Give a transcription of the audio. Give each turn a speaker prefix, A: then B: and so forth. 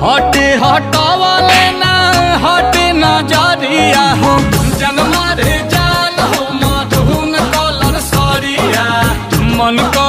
A: हटे हटावले ना हटे नजरिया हो जन मारे जान हो मधुन कलर सरिया मन